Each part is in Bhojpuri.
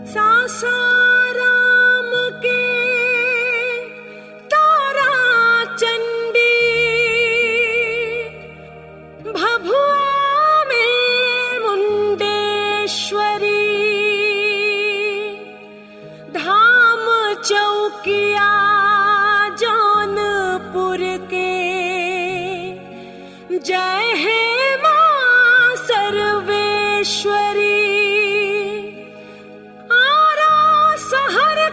सासाराम के तारा चंडी भभुआ में मुंडेश्वरी धाम चौकिया जौनपुर के जय हे मां सर्वेश्वरी आरा शहर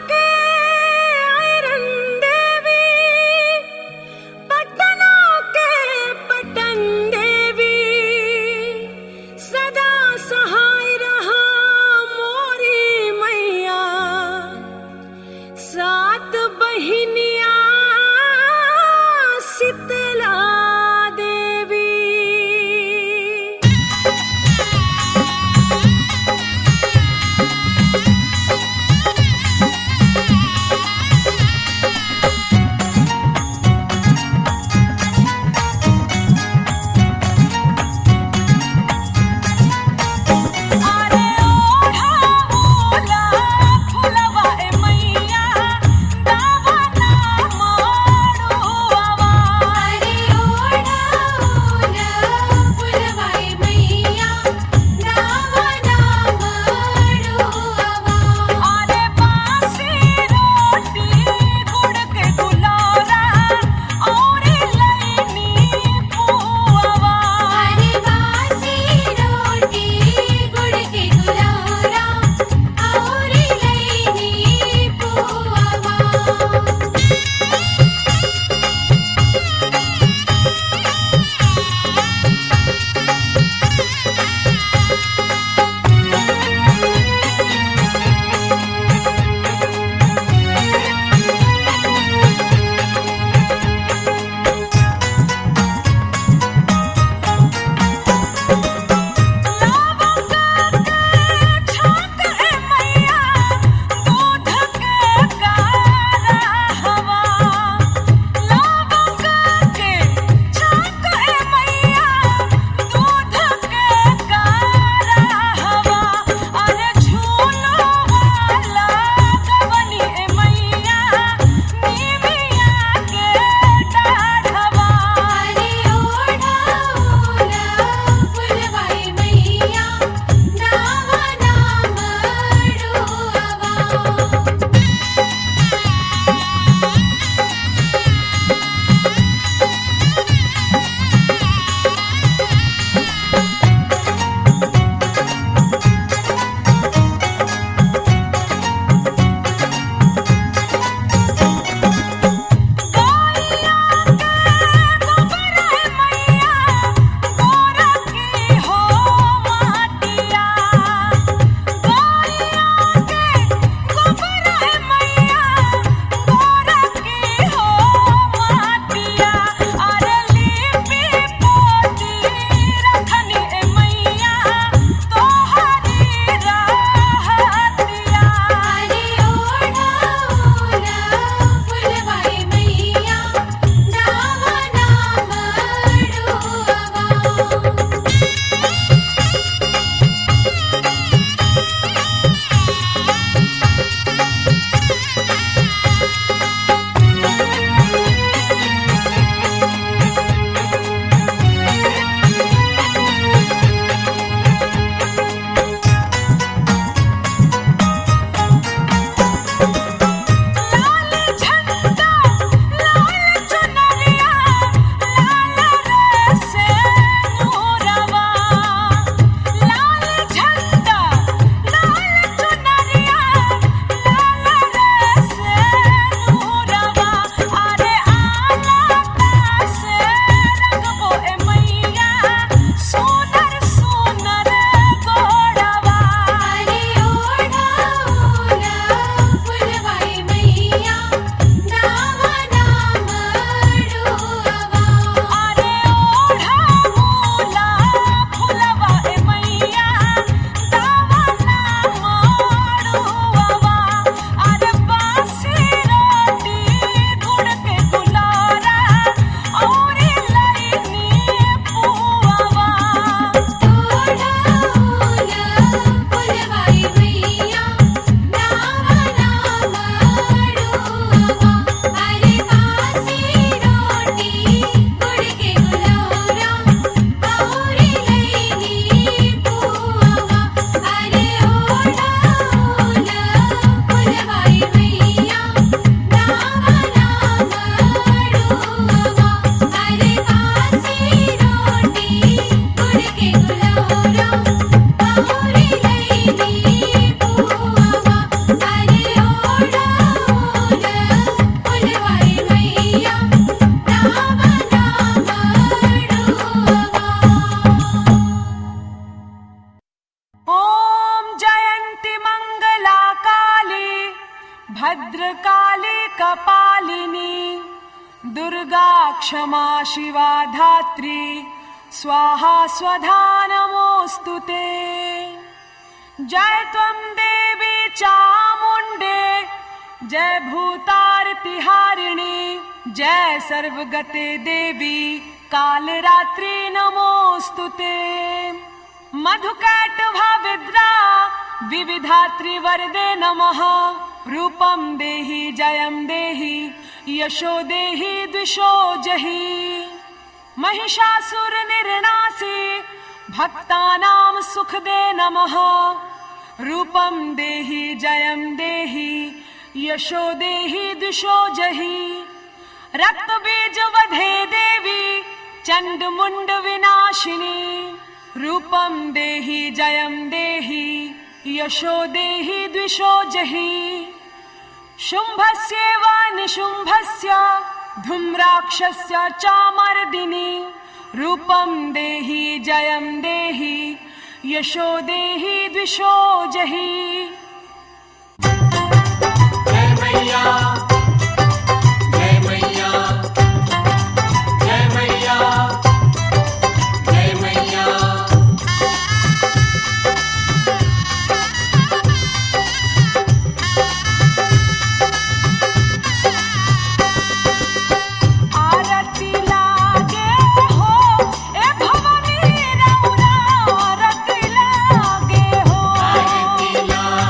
भद्रकाली कपालिनी दुर्गा क्षमा शिवा धात्री स्वाहा स्वधा नमोऽस्तु ते जय त्वं देवी चामुण्डे जय भूतारतिहारिणी जय सर्वगते देवी कालरात्रि नमोऽस्तु ते मधुकैटभा विद्रा विविधात्रिवरदे नमः रूपं देहि जयं देहि यशो देहि द्विषो जहि महिषासुरनिर्णासि भक्तानां सुखदे नमः रूपं देहि जयं देहि यशो देहि द्विषो जहि रक्तबीजवधे देवी चण्डमुण्डविनाशिनी रूपं देहि जयं देहि यशो देहि द्विषो जहि शुम्भस्येव निशुम्भस्य धूम्राक्षस्य चामर्दिनि रूपं देहि जयं देहि यशो देहि द्विषो जहि जय मैया जय मैया जय मैया जय मैया आरती लागे हो ए भवानी रउरा आरती लागे हो आरती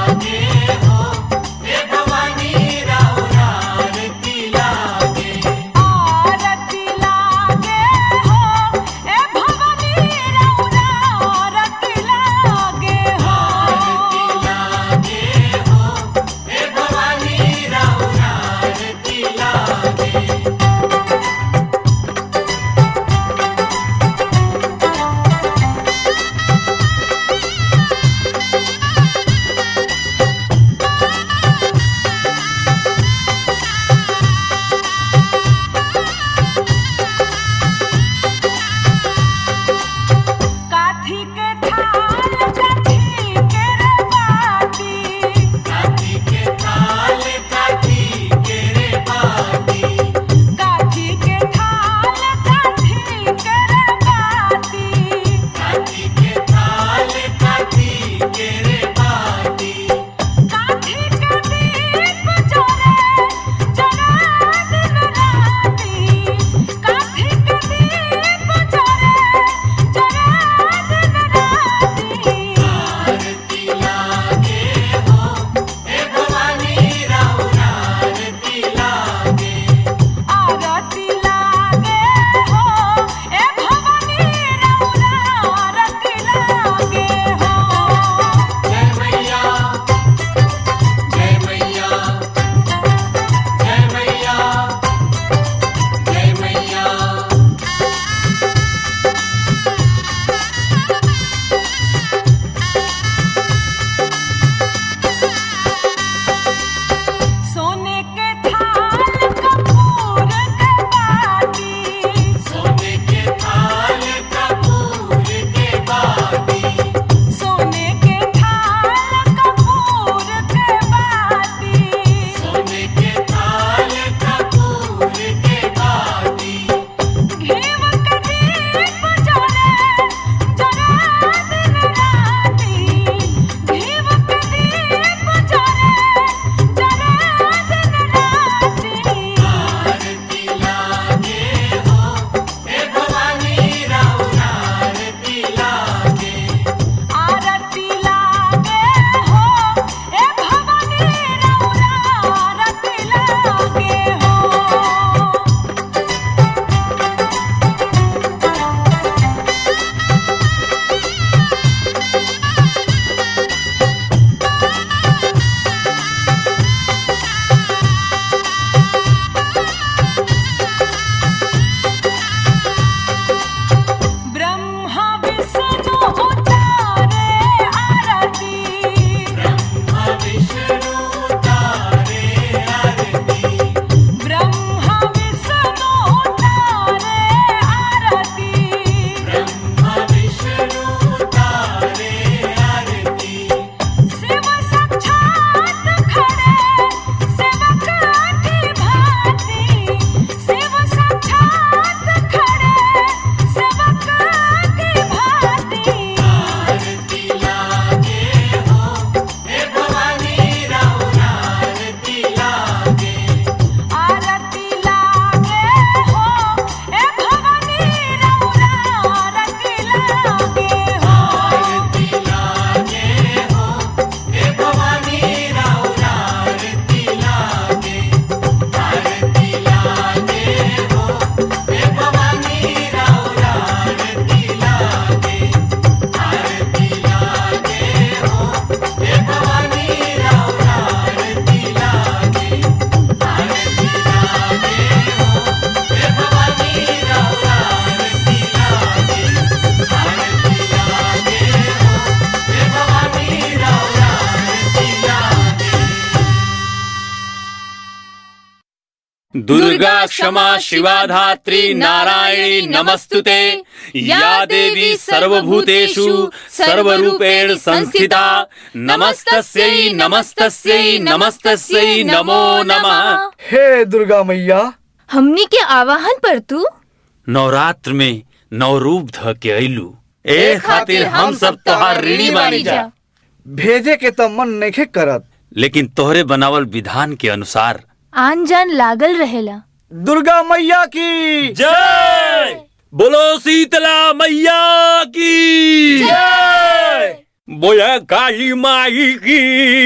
दुर्गा क्षमा शिवा धात्री नारायणी नमस्तुते या देवी सर्वभूतेषु सर्वरूपेण संस्थिता नमस्तस्यै नमस्तस्यै नमस्तस्यै नमो नमः हे दुर्गा मैया हमनी के आवाहन पर तू नवरात्र में नव रूप ध के अइलू ए खातिर हम सब तोहार ऋणी बानी जा भेजे के तो मन नहीं करत लेकिन तोहरे बनावल विधान के अनुसार आन जान लागल रहेला दुर्गा मैया की जय बोलो शीतला मैया की जय बोया काली माई की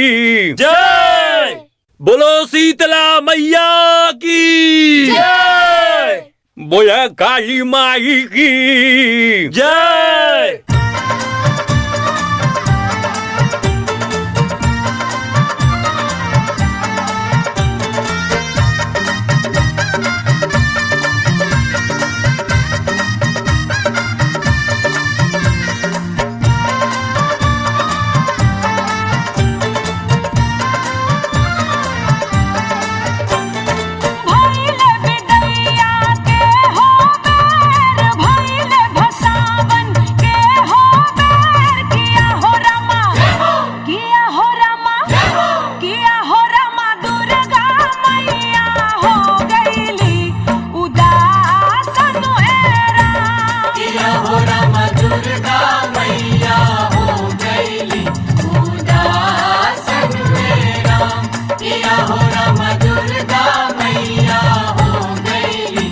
जय बोलो शीतला मैया की जय बोया काली माई की जय भइले बिदैया के हो बेर भइले भसावन के हो बेर किया हो रमा किया हो रमा किया हो रमा दुर्गा मैया हो गईली उदासन एरा किया हो राम दुर्गा मैया हो गईली उदासन में राम किया हो राम दुर्गा मैया हो गईली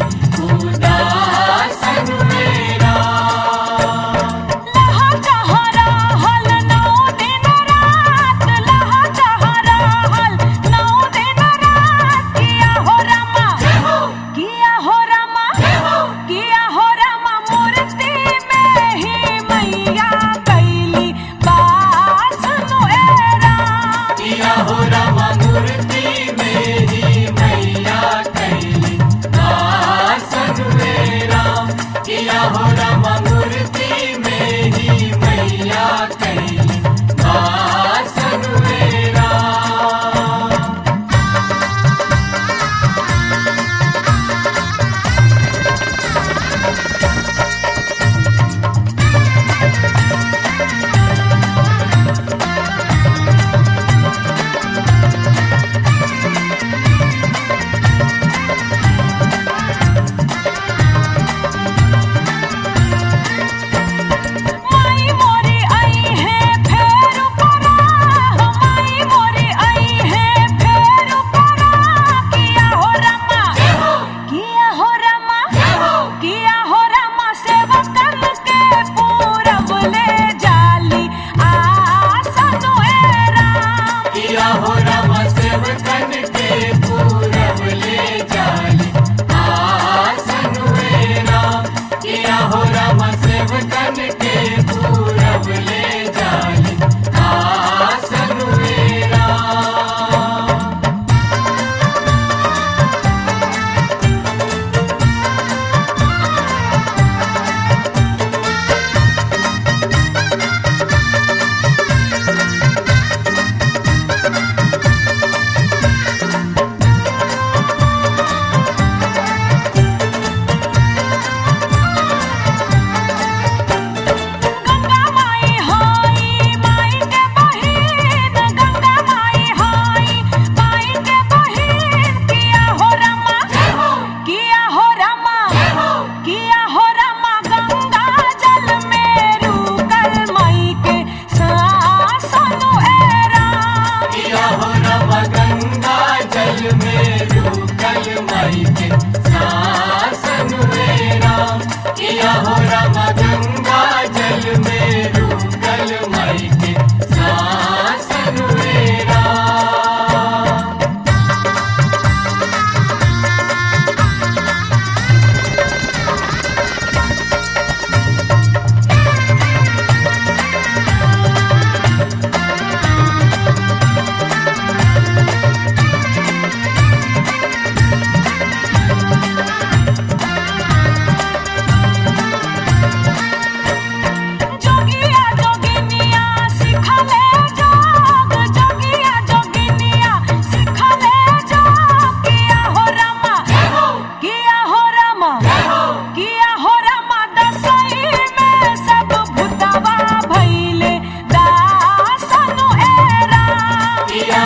उदासन में राम लहा चहरा हल नौ दिन रात लहा चहरा हल नौ दिन रात किया हो रमा किया हो रमा किया हो रमा मूर्ति में ही मैया कैली बासन एरा किया हो राम मूर्ति मेरी मैया कैली आसन में राम किया हो राम मूर्ति मेरी मैया कैली आसन में राम माई मोरी आई है फेर उपरा माई मोरी आई है फेर उपरा किया हो रमा किया हो रमा किया हो रमा सेवकन के पूरब ले जाली आसन एरा किया हो राम सेवकन के पूरब ले जाली आसन में राम किया हो राम सेवकन के पूरब ले जाली आसन में राम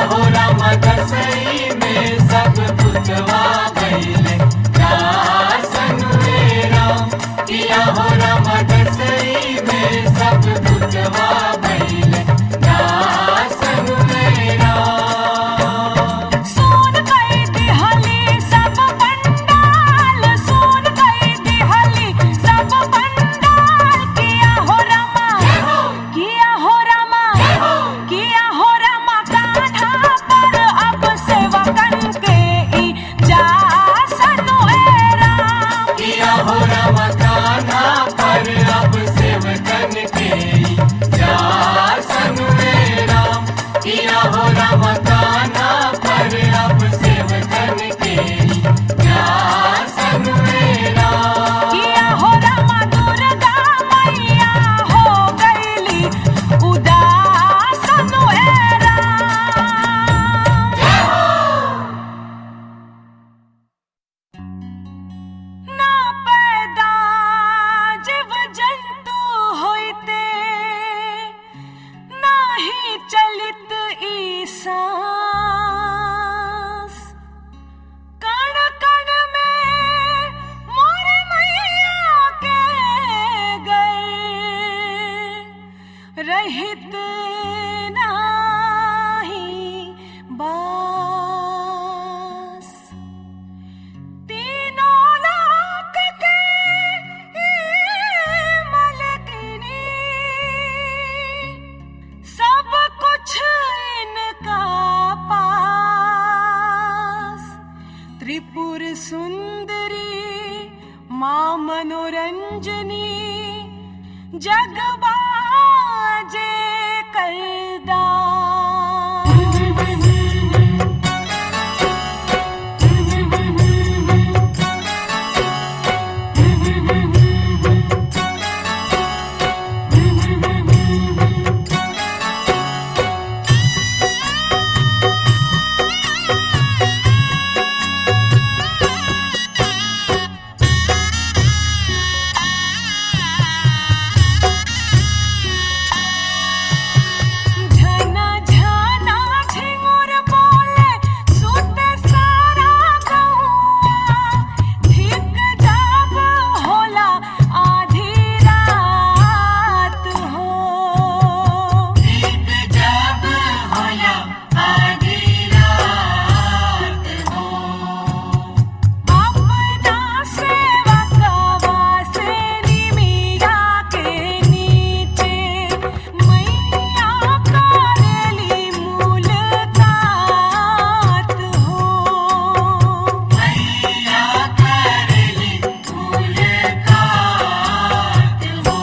हो राम दसई में सब पुतवा भैले दासन वे राम किया हो राम दसई में सब पुतवा भैले दासन वे राम सोन कई दिहली सब पंडाल सोन कई दिहली सब पंडाल किया हो रमा किया हो रमा किया हो रमा कान्हा पर अब सेवकन के ई जासन ए राम किया हो राम कान्हा पर अब सेवकन के जासन वे राम किया हो राम कान्हा पर अब सेवकन के जासन वे राम किया हो रमा दुर्गा मैया हो गईली उदासन ए राम ना पैदा जीव जंतु होइते ना ही चलित ई सांस कण कण में मोर मैया के गए रहित नाही बास तीनों लोक के मलकिनी सब कुछ इनका पास त्रिपुर सुंदरी माँ मनोरंजनी जगबाजे करदा झना झना झिंगुर बोले सुत सारा गौआ ठीक जब होला आधी रात हो जब होला आधी रात हो अपना सेवकवा से निमिया के नीचे मैया करेली मुलाकात हो मैया करेली मुलाकात हो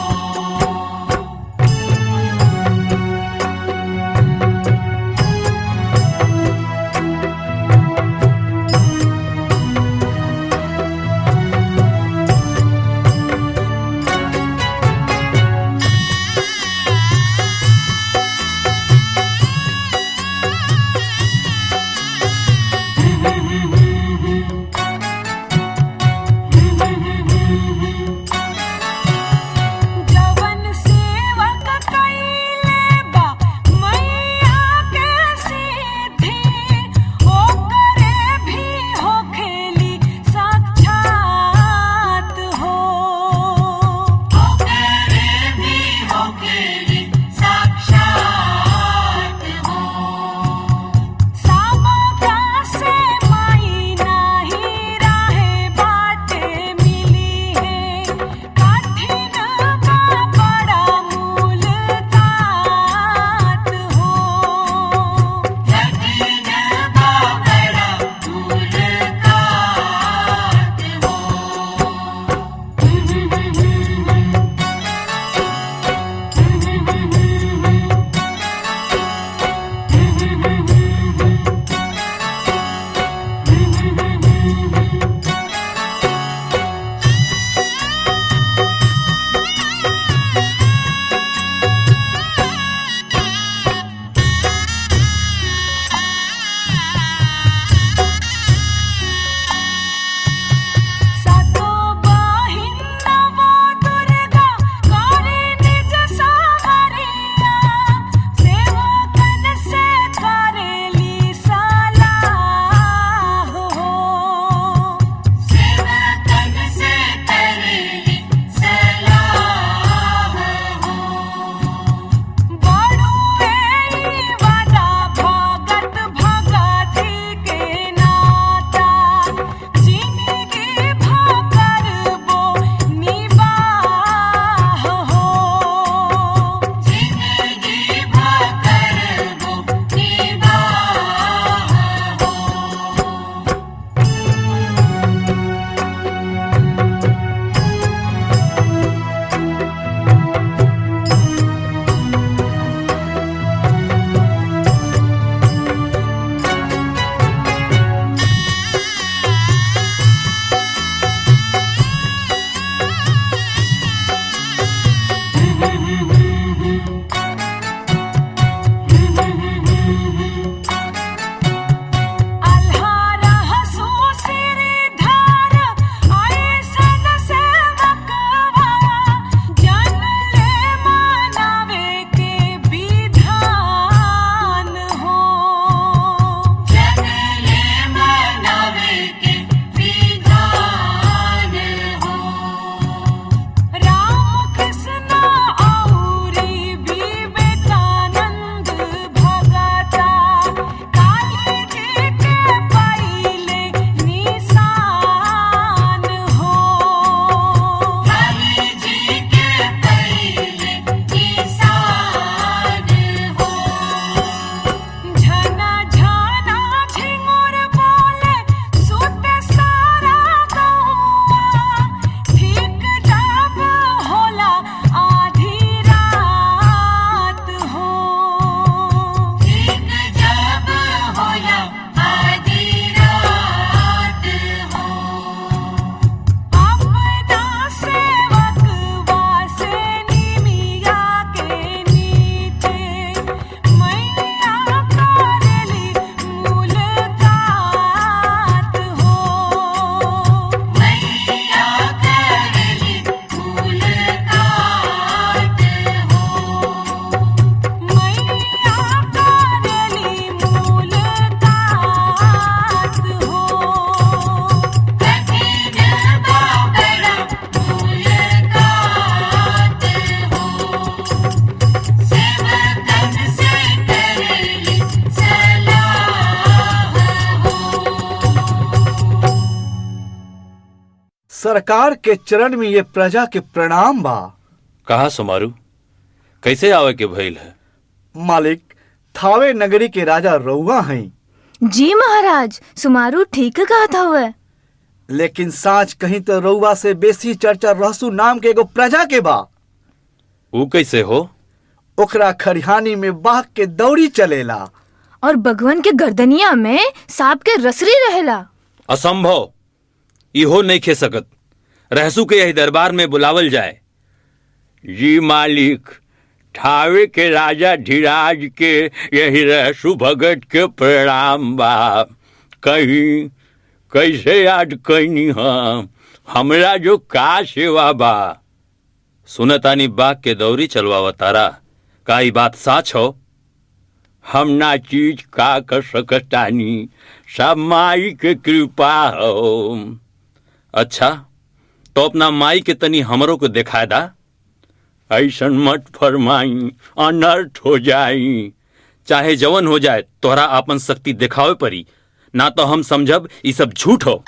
सरकार के चरण में ये प्रजा के प्रणाम बा कहा सुमारू कैसे आवे के भइल है मालिक थावे नगरी के राजा रउआ हैं जी महाराज सुमारू ठीक कहत हवे लेकिन साँच कहीं तो रउआ से बेसी चर्चा रहसु नाम के एगो प्रजा के बा ऊ कैसे हो ओकरा खरिहानी में बाघ के दौड़ी चलेला और भगवान के गर्दनिया में सांप के रसरी रहेला असंभव इहो नहीं खे सकत रहसू के यही दरबार में बुलावल जाए जी मालिक ठावे के राजा धीराज के यही रहसु भगत के प्रणाम बा कहीं कैसे याद कैनी हम हमरा जो का सेवा बा सुनतानी बाग के दौरी चलवावा तारा का ई बात साच हो हम ना चीज का कर सकतानी सब माई के कृपा हो अच्छा तो अपना माई के तनी हमरों को दिखा दा ऐसन मत फरमाई अनर्थ हो जाई चाहे जवन हो जाए तोहरा आपन शक्ति दिखावे परी ना तो हम समझब ई सब झूठ हो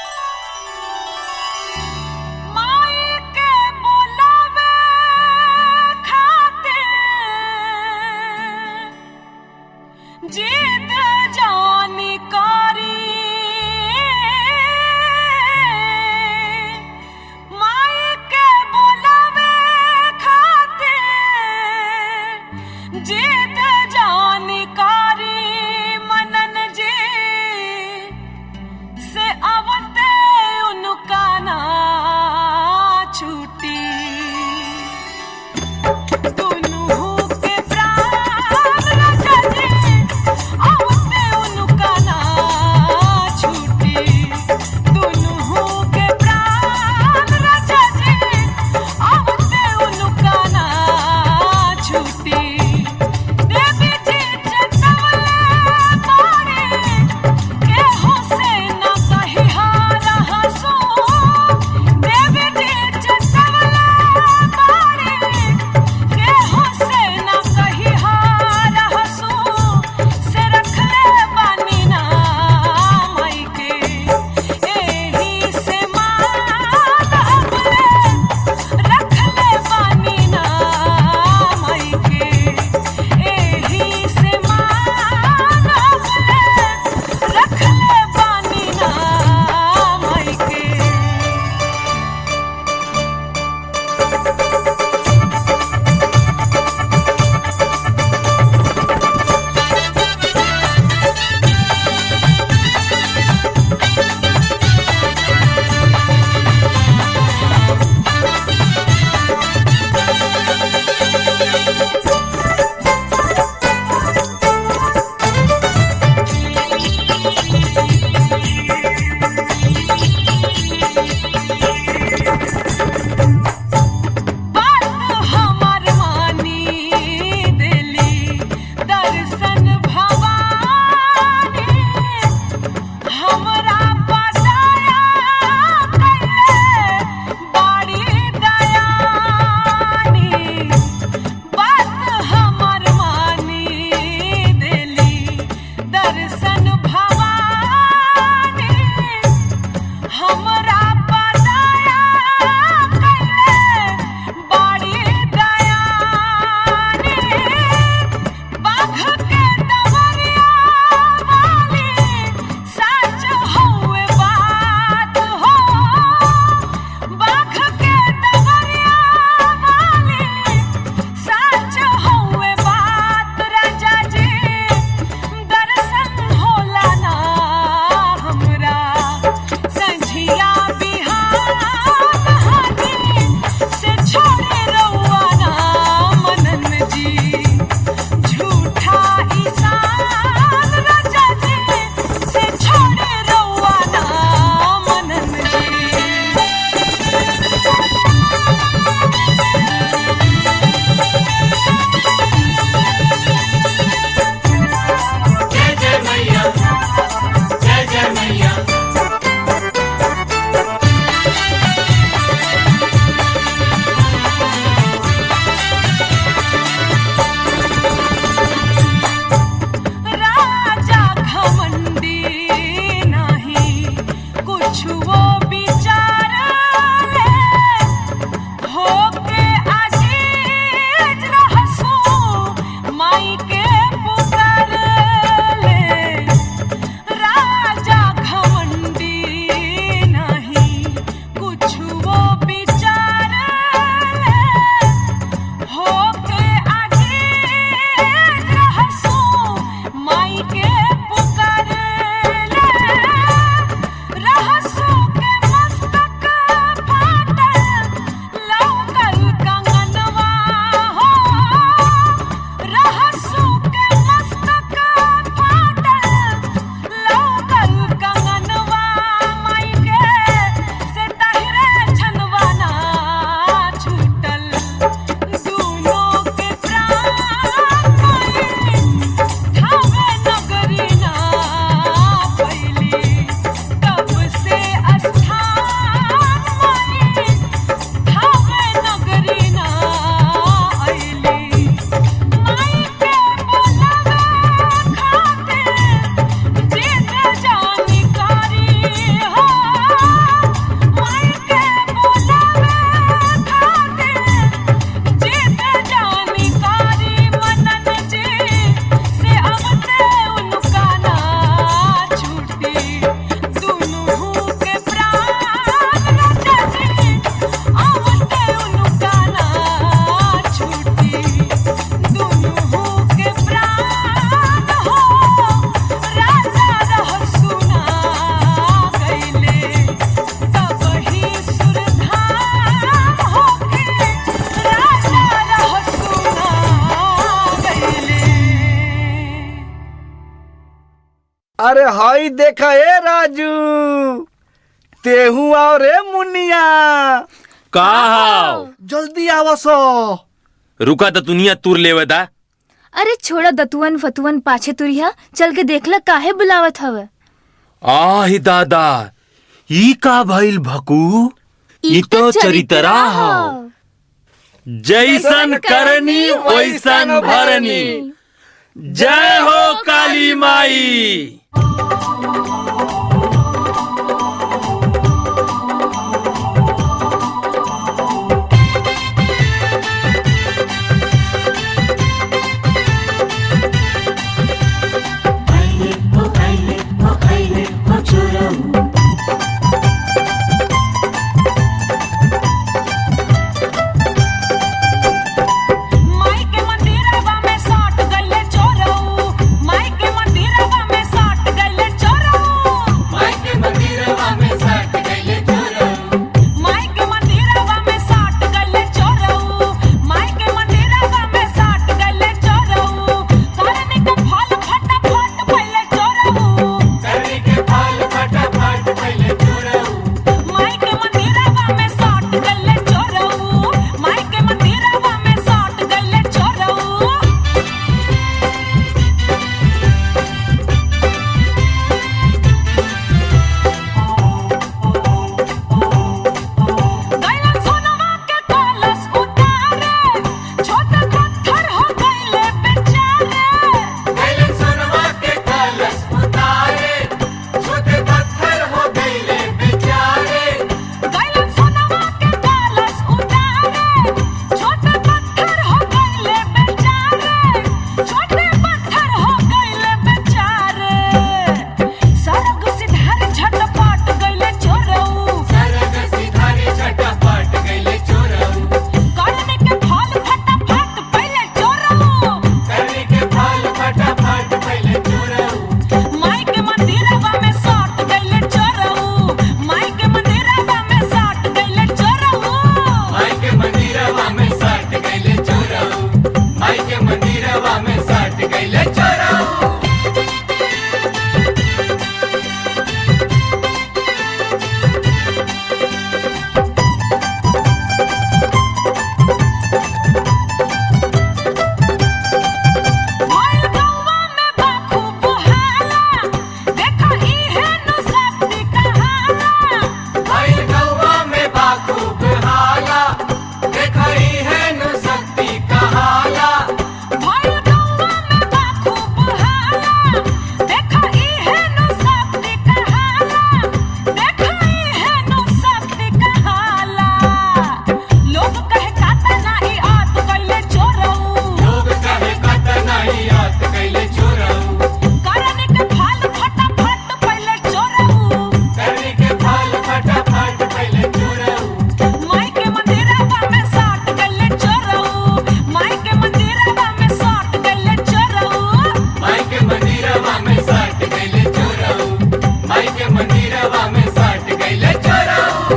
माई के बुलावे खातिर जिद जानी करी माई के बुलावे खातिर जिद जानी करी मनन जी से अवते उनका ना छूटी दुनू के प्राण रखले अवते उनका अरे हाई देखा ए राजू तेहू आओ रे मुनिया का हाव जल्दी आवसो रुका तो दुनिया तुर लेवता अरे छोड़ा दतुअन फतुअन पाछे तुरिया चल के देखला काहे बुलावत हवे आही दादा ई का भइल भकू ई तो चरितरा हाव जैसन करनी वैसन भरनी जय हो काली माई खैले हो खैले हो खैले हो चोरऊ माई के मंदिरवा में साट गइले चोरऊ माई के मंदिरवा में साट गइले चोरऊ माई के मंदिरवा में सट गइले चोरऊ माई के मंदिरवा में साट गइले चोरऊ माई के मंदिरवा में साट गइले चोरऊ करनी के फल फटाफट पहिले चोरऊ करनी के फल फटाफट पहले चोरऊ माई के मंदिरवा में साट गइले चोरऊ माई के मंदिरवा में साट गइले चोरऊ गइलन सोनवा के कलश उतारे छोटे पत्थर हो गइले बेचारे पहले सोनवा के कलश उतारे छोटे पत्थर हो गइले बेचारे गइलन सोनवा के कलश उतारे छोटे पत्थर हो गइले बेचारे छोटे पत्थर हो गइले बेचारे सरग सिधार झटपट गइले चोरऊ सरग सिधारे झटपट गइले चोरऊ करने के फल फटाफट पहिले चोरऊ करनी के फल फटाफट पहले चोरऊ माई के मंदिरवा में साट गइले चोरऊ माई के मंदिरवा में साट गइले चोरऊ माई के मंदिरवा में सट गइले चोरऊ माई के मंदिरवा में सट गइले चोरऊ भइल गौवा में बाखू बुहाला देखा इहे नु शक्ति कहाला भइल गौवा में बाखूब हाला देखई है नु शक्ति कहाला भइल गौवा में बाखू बुहाला देखा इहे नु शक्ति कहाला देखा इहे नु शक्ति कहाला लोग कहे काता नाही आत कइले चोरऊ लोग कहे कत नहीं आत कैले चोरऊ करने के फल फटाफट पहिले चोरऊ करनी के फल फटाफट पहले चोरऊ माई के मंदिरवा में साट गइले चोरऊ माई के मंदिरवा में साट गइले चोरऊ माई के मंदिरवा में सट गइले चोरऊ माई के मंदिरवा में सट गइले चोरऊ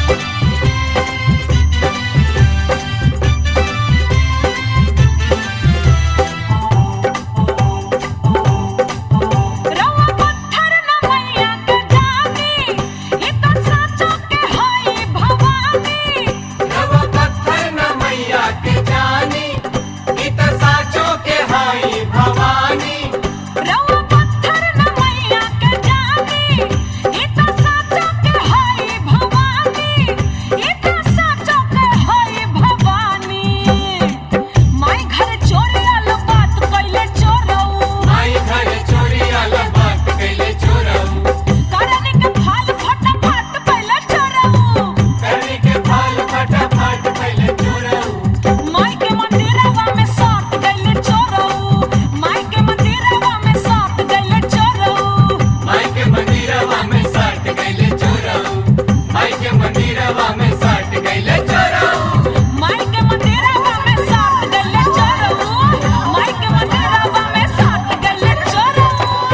रवा पत्थर न मैया के जानी ई तो साचो के हई भवानी रवा पत्थर न मैया के जानी ई त साचो के हाई भवानी रवा पत्थर न मैया के जानी ई तो साचो के हई भवानी ई तो साचो के हई भवानी माई घर चोरी आलो बात कइले चोरऊ माई घर चोरी आला बात कैले चोरऊ करने के फल फटाफट पहिले चोरऊ करनी के फल फटाफट पहले चोरऊ माई के मंदिरवा में साट गइले चोरऊ माई के मंदिरवा में साट गइले चोरऊ माई के मंदिरवा में सट गइले चोरऊ माई के मंदिरवा में सट गइले चोरऊ माई के मंदिरवा में साट गइले चोरऊ माई के मंदिरवा में साट गइले चोरऊ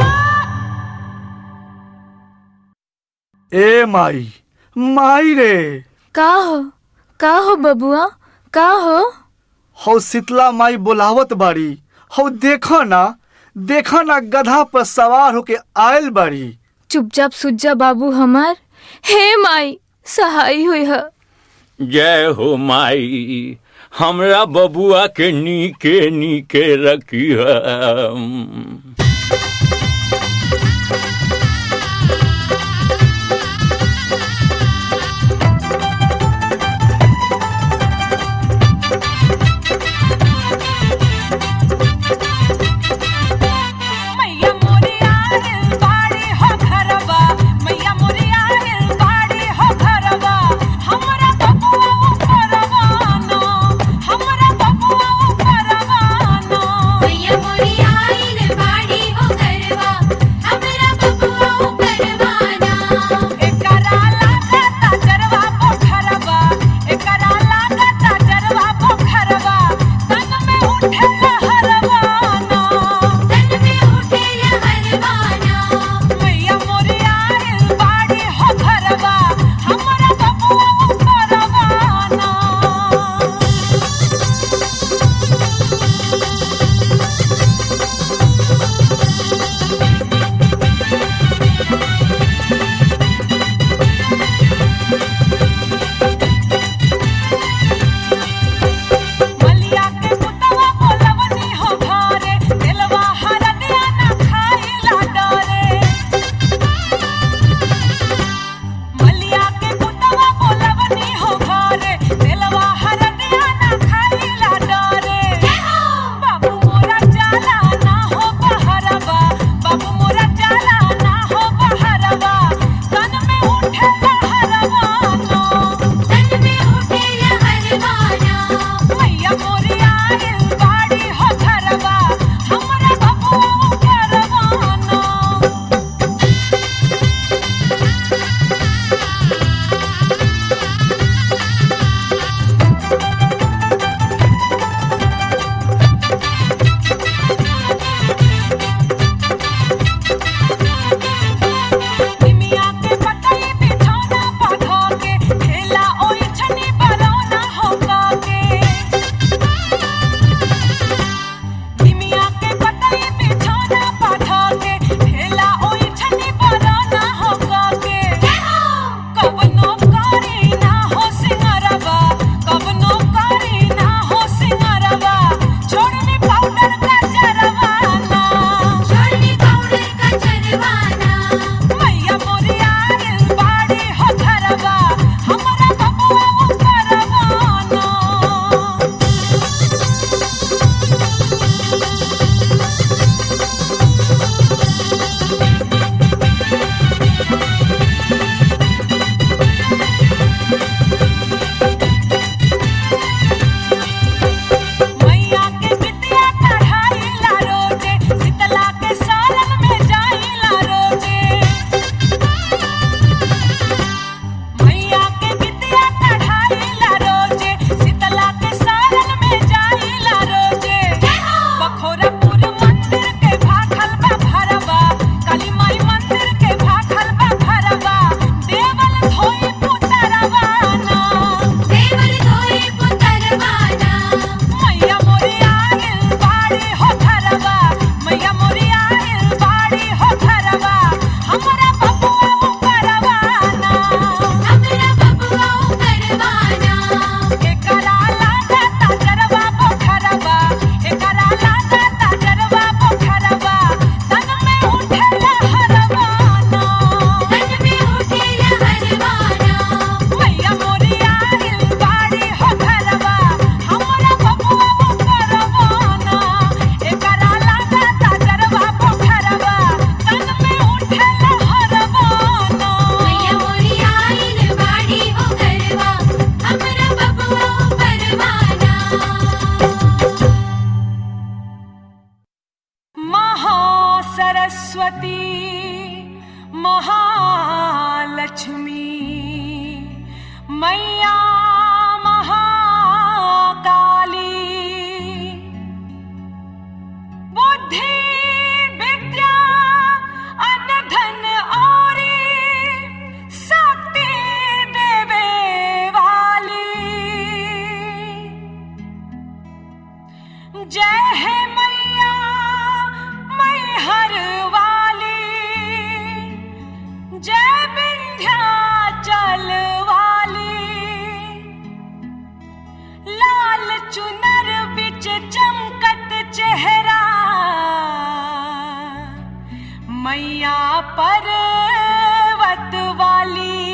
ए माई माई रे का हो का हो बबुआ का हो हौ शीतला माई बोलावत बाड़ी हौ देखो ना देखा ना गधा पर सवार होके आयल बाड़ी चुपचाप सुज्जा बाबू हमार हे माई सहाय हुई है जय हो माई हमरा बबुआ के नीके नीके रखी मैया मोरी आइल बाड़ी हो घरवा मैया मोरी आइल बाड़ी हो घरवा हमरा बबुआ ऊपरवा नो हमरा बबुआ ऊपरवा नो मैया मोरी आइल बाड़ी हो गरवा हमरा बबुआ करवाना एकरा लागता जरवा पोखरवा एकरा लागता जरवा पोखरवा तन में उठे लहरवा नो तन में उठे लहरवाना मैया मोरी आइल बाड़ी हो घरवा हमरा बबुआ ऊपरवा नो मलिया के पुतवा बोलवनी हो घरे दिलवा हरदिया ना खाइला डरे मलिया के पुतवा बोलवनी हो घरे दिलवा हरदिया ना खाइला डरे बाबू मोरा जाला ना हो बहरवा बाबू मोरा जाला ना हो बहरवा तन में उठे लहरवा नो तन में उठे लहरवाना मैया मोरी आइल बाड़ी हो घरवा हमरा बबुआ करवा नो निमिया के पतई बिछौना पधो के खेला ओइ छनी बरौना हो के निमिया के पतई बिछौना पधो के खेला ओइ छनी बरौना हो के कवनो कारी ना हो सिंगरवा कवनो कारी ना हो सिंगरवा छोड़नी पाउडर का जरवा ना छोड़नी पाउडर का चरवाना मैया मोरी आइल बाड़ी हो घरवा हमरा बबुआ करवा नो मैया के बिटिया चढ़ाईला रोजे शीतला के सालन में जाईला रोजे मैया के बिटिया चढ़ाईला रोजे शीतला के सालन में जाईला रोजे बखोरापुर मंदिर के भाखल बा भरवा काली माई मंदिर के भाखल बा भरवा देवल धोई पुतरवा ना देवल धोए पुतरवाना मैया मोरी आइल बाड़ी हो घरवा मैया मोरी आइल बाड़ी हो घरवा हमरा बबुआ करवा ना हमरा बबुआ करवाना एकरा लागता जरवा पोखरवा एकरा लागता जरवा पोखरवा तन में उठे लहरवा ना तन में उठे लहरवाना मैया मोरी आइल बाड़ी हो घरवा हमरा बबुआ करवा ना एकरा लागता जरवा पोखरवा तन में उठे लहरवा ना मैया मोरी आइल बाड़ी हो गरवा हमरा बबुआ करवाना महासरस्वती महालक्ष्मी मैया महाकाली बुद्धि विद्या अनधन औरी शक्ति देवे वाली जय है मैया पर्वत वाली